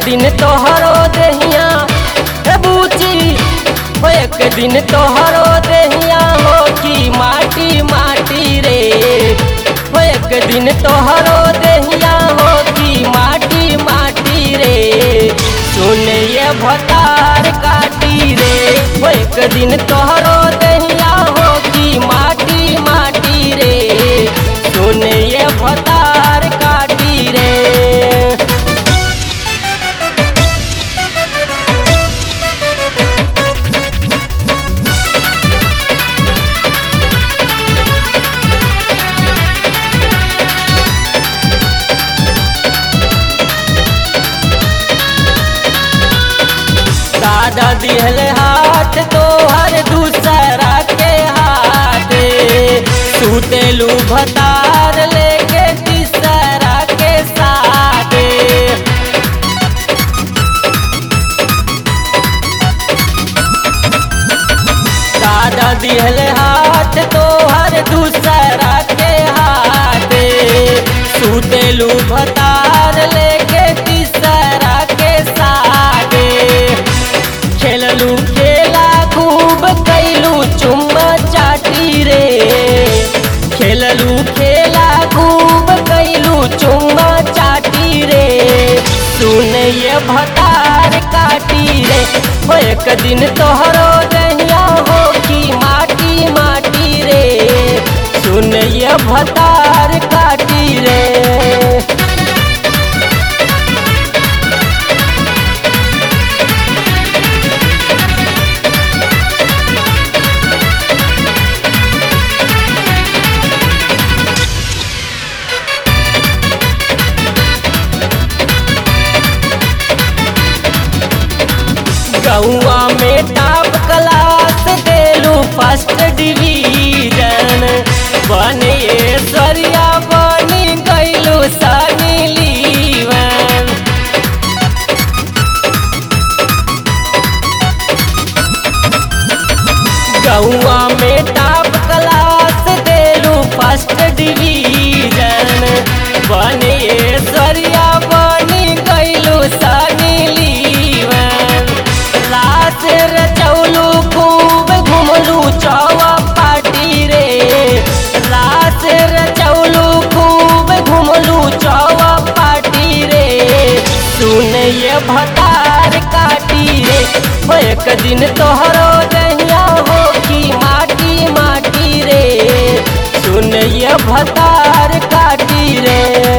दिन तोहरो देहिया हे बूची हो एक दिन तोहरो देहिया हो की माटी माटी रे हो एक दिन तोहरो देहिया हो की माटी माटी रे सुन ये भतार काटी रे हो एक दिन तोहरो देहिया हो की माटी माटी रे सुन ये भतार काटी रे दादा दिहल हाथ तो हर दूसरा के हाथ सुतेलू भतार लेके तीसरा के साथ दादा दिहल हाथ तो हर दूसरा के हाथ सुतेलू भतार लेके तीसरा के साथ खेललू खेला खूब कैलू चुम्मा चाटी रे खेललू खेला खूब कैलू चुम्मा चाटी रे सुन ये भतार काटी रे हो एक दिन तोहरो दहिया हो की माटी माटी रे सुन ये भतार काटी रे गौआ में टॉप क्लास देलू फर्स्ट डिवीजन बने सरिया बनी गैलू सनी लीवन गौआ में टॉप क्लास देलू फर्स्ट डिवीजन बने सरिया बनी गैलू सनी लीवन लाश रचौलू खूब घुमलू चौवा पाटी रे लाश रचौलू खूब घुमलू चौवा पाटी रे सुन ये भतार काटी रे हो एक दिन तोहरो दहिया हो की माटी माटी रे सुन ये भतार काटी रे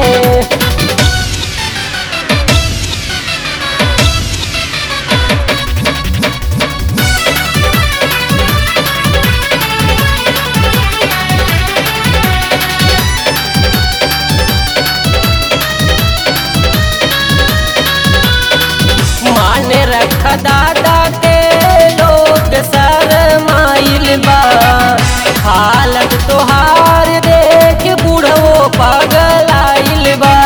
मान रख दादा के लोग सर माइल बा हालत तोहार देख बूढ़ो पागल आइल बा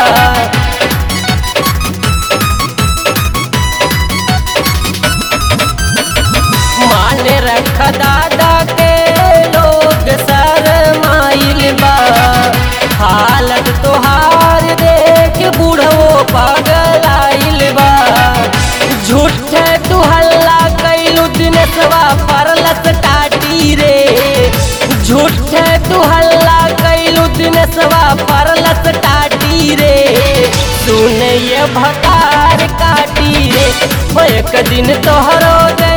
मान रख दादा के लोग सर माइल बा हालत तोहार देख बूढ़ो पागल आइल बा झूठे तू हल्ला कैलू दिनेशवा परलस टाटी रे झूठे तू हल्ला कैलू दिनेशवा परलस टाटी रे सुन ये भतार काटी रे हो एक दिन तोहरो दे